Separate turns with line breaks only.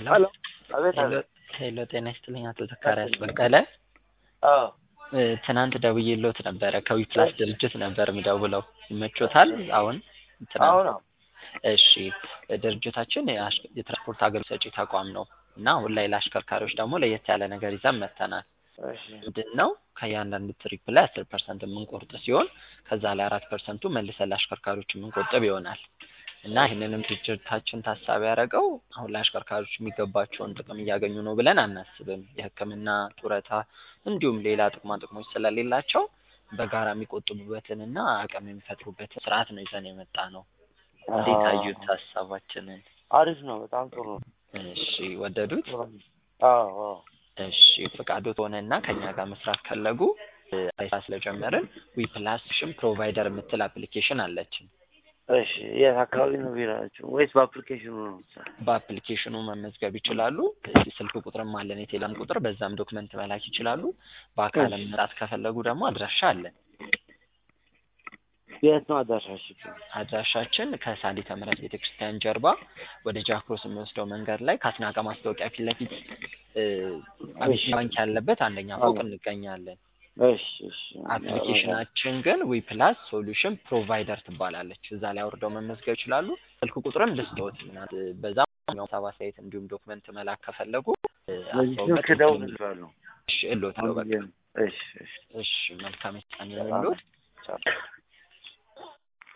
ሄሎ
አቤት
ሄሎ
አቤት።
ሄሎ ጤና ይስጥልኝ አቶ ዘካሪያስ በቀለ
አዎ
እ፣ ትናንት ደውዬልዎት ነበረ ከዊፕላስ ድርጅት ነበር የምደውለው ይመቾታል አሁን ትናንት
አሁን ነው።
እሺ ድርጅታችን የአሽ- የትራንስፖርት አገልግሎት ሰጪ ተቋም ነው እና አሁን ላይ ለአሽከርካሪዎች ደግሞ ለየት ያለ ነገር ይዘን መጥተናል
እሺ
ምንድን ነው ከእያንዳንዱ ትሪፕ ላይ አስር ፐርሰንት የምንቆርጥ ሲሆን ከዛ ላይ አራት ፐርሰንቱ መልሰን ለአሽከርካሪዎች የምንቆጥብ ይሆናል እና ይህንንም ድርጅታችን ታሳቢ ያደረገው አሁን ላይ አሽከርካሪዎች የሚገባቸውን ጥቅም እያገኙ ነው ብለን አናስብም የሕክምና ጡረታ እንዲሁም ሌላ ጥቅማ ጥቅሞች ስለሌላቸው በጋራ የሚቆጥቡበትን እና አቅም የሚፈጥሩበትን ስርዓት ነው ይዘን የመጣ ነው እንዴት አዩት ሀሳባችንን
አሪፍ ነው። በጣም ጥሩ ነው።
እሺ ወደዱት
አዎ አዎ።
እሺ ፈቃዶት ሆነና ከኛ ጋር መስራት ፈለጉ እ፣ ስራ ስለጀመርን ዊፕላስ ሽን ፕሮቫይደር የምትል አፕሊኬሽን አለችን
እሺ የት አካባቢ ነው ቢራችሁ? ወይስ በአፕሊኬሽኑ ነው የምትሰራው?
በአፕሊኬሽኑ መመዝገብ ይችላሉ እዚህ ስልክ ቁጥርም አለን የቴሌም ቁጥር በዛም ዶክመንት መላክ ይችላሉ በአካልም መምጣት ከፈለጉ ደግሞ አድራሻ አለን
የት ነው አዳራሻችሁ?
አድራሻችን ከሳሊተ ምሕረት ቤተክርስቲያን ጀርባ ወደ ጃክሮስ የሚወስደው መንገድ ላይ ከአስናቀ ማስታወቂያ ፊት ለፊት እ፣ አቢሲኒያ ባንክ ያለበት አንደኛ ፎቅ እንገኛለን
እሺ እሺ።
አፕሊኬሽናችን ግን ዊፕላስ ሶሉሽን ፕሮቫይደር ትባላለች። እዛ ላይ አውርደው መመዝገብ ይችላሉ። ስልክ ቁጥርም ልስጥዎት ምናምን በዛ ሀሳብ አስተያየት እንዲሁም ዶክመንት መላክ ከፈለጉ እ፣
በዚህ
አስተውበት
ስልክ እደውልልሃለሁ።
እሺ እሎት ነው በቃ
እሺ እሺ።
እሺ መልካም ቀን ይሁንልዎት።
ቻው።